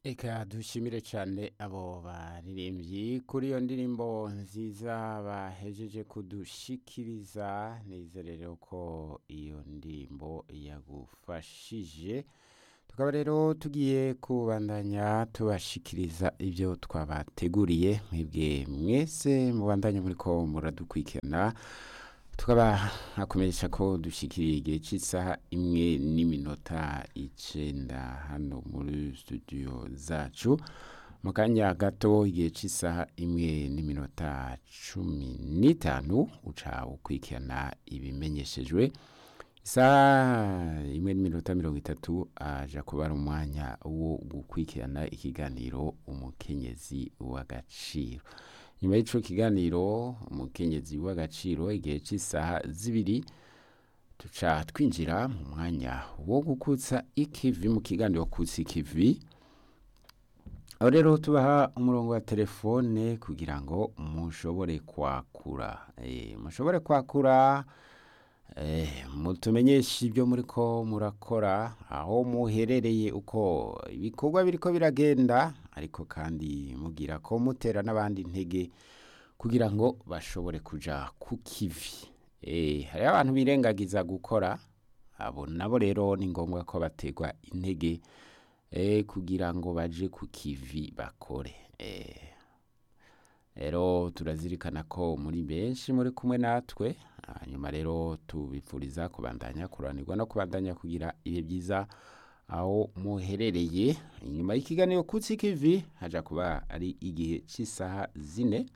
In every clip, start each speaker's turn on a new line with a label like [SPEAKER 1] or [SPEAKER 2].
[SPEAKER 1] Eka dushimire cyane abo baririmbyi kuri iyo ndirimbo nziza bahejeje kudushikiriza nizere ko iyo ndirimbo yagufashije tukaba rero tugiye kubandanya tubashikiriza ibyo twabateguriye mwebwe mwese mubandanya muri ko muradukurikirana tukaba hakomeresha ko dushikiriye igihe cy'isaha imwe n'iminota icenda hano muri studio zacu mu kanya gato igihe cy'isaha imwe n'iminota cumi n'itanu uca ukurikirana ibimenyeshejwe isaha imwe n'iminota mirongo itatu aja kuba ari umwanya wo gukurikirana ikiganiro umukenyezi w'agaciro nyuma y'ico kiganiro umukenyezi w'agaciro igihe cy'isaha zibiri tuca twinjira mu mwanya wo gukutsa ikivi mu kiganiro kutsa ikivi aho rero tubaha umurongo wa telefone kugira ngo mushobore kwakura e, mushobore kwakura e, mutumenyeshe ibyo muri ko murakora aho muherereye uko ibikorwa biriko biragenda ariko kandi mugira ko mutera n'abandi intege kugira ngo bashobore kuja ku kivi e, hariho abantu birengagiza gukora abo nabo rero ni ngombwa ko bategwa intege e, kugira ngo baje ku kivi bakore e, rero turazirikana ko muri benshi muri kumwe natwe hanyuma rero tubipfuriza kubandanya kuranirwa no kubandanya kugira ibihe byiza aho muherereye inyuma y'ikiganiro kutsi kivi haja kuba ari igihe cy'isaha zine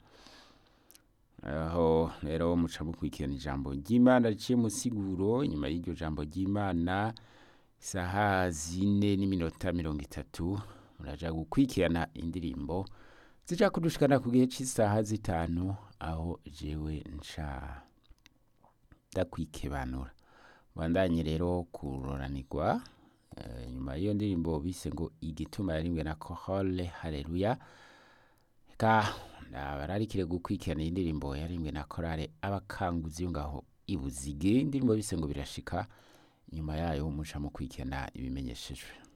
[SPEAKER 1] aho rero muca mukurikirana ijambo ry'imana riciye mu siguro inyuma y'iryo jambo ry'imana isaha zine n'iminota mirongo itatu muraja gukurikirana indirimbo zija kudushikana ku gihe cy'isaha zitanu aho jewe nca ndakwikebanura bandanye rero kuroranirwa nyuma y'iyo ndirimbo bise ngo igituma yarimwe na kohole haleluya ka bararikire gukurikirana iyi ndirimbo yarimwe na korale abakanguzi yo ngaho ibuzige indirimbo bise ngo birashika nyuma yayo muca mukurikirana ibimenyeshejwe